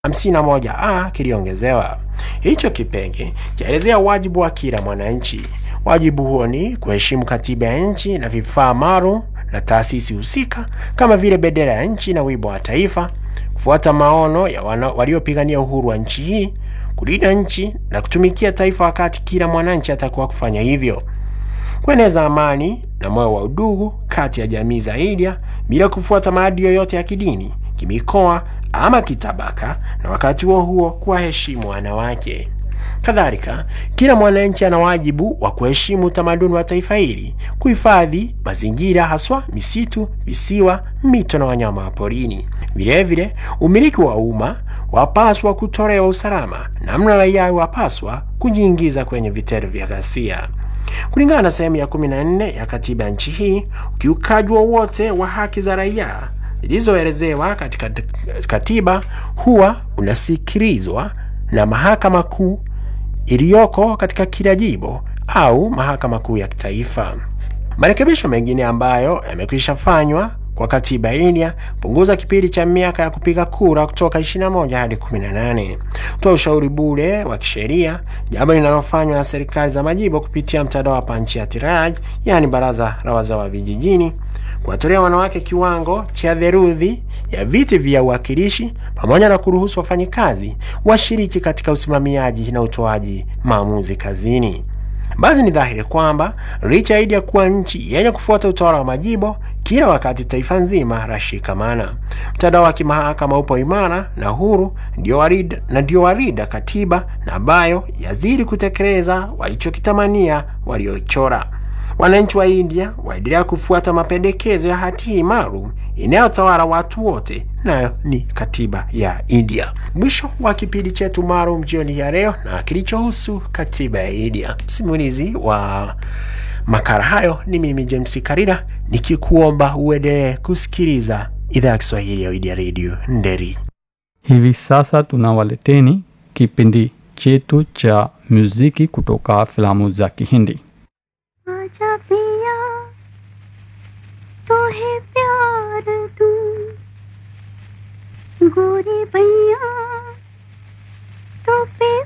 51A kiliongezewa. Hicho kipenge chaelezea wajibu wa kila mwananchi. Wajibu huo ni kuheshimu katiba ya nchi na vifaa maalum na taasisi husika kama vile bendera ya nchi na wimbo wa taifa, kufuata maono ya waliopigania uhuru wa nchi hii, kulinda nchi na kutumikia taifa wakati kila mwananchi atakuwa kufanya hivyo, kueneza amani na moyo wa udugu kati ya jamii za India bila kufuata maadili yoyote ya kidini, kimikoa ama kitabaka, na wakati huo huo kuwaheshimu wanawake. Kadhalika, kila mwananchi ana wajibu wa kuheshimu utamaduni wa taifa hili, kuhifadhi mazingira, haswa misitu, visiwa, mito na wanyama wa porini. Vilevile, umiliki wa umma wapaswa kutolewa usalama, namna raia wapaswa kujiingiza kwenye vitendo vya ghasia. Kulingana na sehemu ya 14 ya katiba ya nchi hii, ukiukaji wowote wa haki za raia zilizoelezewa katika katiba huwa unasikilizwa na mahakama kuu iliyoko katika kila jimbo au mahakama kuu ya kitaifa. Marekebisho mengine ambayo yamekwisha fanywa kwa katiba ya India punguza kipindi cha miaka ya kupiga kura kutoka 21 hadi 18, toa ushauri bure wa kisheria, jambo linalofanywa na serikali za majimbo kupitia mtandao wa Panchayati Raj, yaani baraza la wazee wa vijijini, kuwatolea wanawake kiwango cha theluthi ya viti vya uwakilishi, pamoja na kuruhusu wafanyikazi washiriki katika usimamiaji na utoaji maamuzi kazini. Basi ni dhahiri kwamba licha ya India kuwa nchi yenye kufuata utawala wa majimbo, kila wakati taifa nzima lashikamana. Mtandao wa kimahakama upo imara na huru, ndio warida, na ndio warida katiba na ambayo yazidi kutekeleza walichokitamania walioichora. Wananchi wa India waendelea kufuata mapendekezo ya hati hii maalum inayotawala watu wote, nayo ni katiba ya India. Mwisho wa kipindi chetu maalum jioni ya leo na kilichohusu katiba ya India. Msimulizi wa makala hayo ni mimi James Karira, nikikuomba uendelee kusikiliza idhaa ya Kiswahili ya India Radio Nderi. Hivi sasa tunawaleteni kipindi chetu cha muziki kutoka filamu za Kihindi. आजा पिया तो है प्यार तू गोरी भैया तो फिर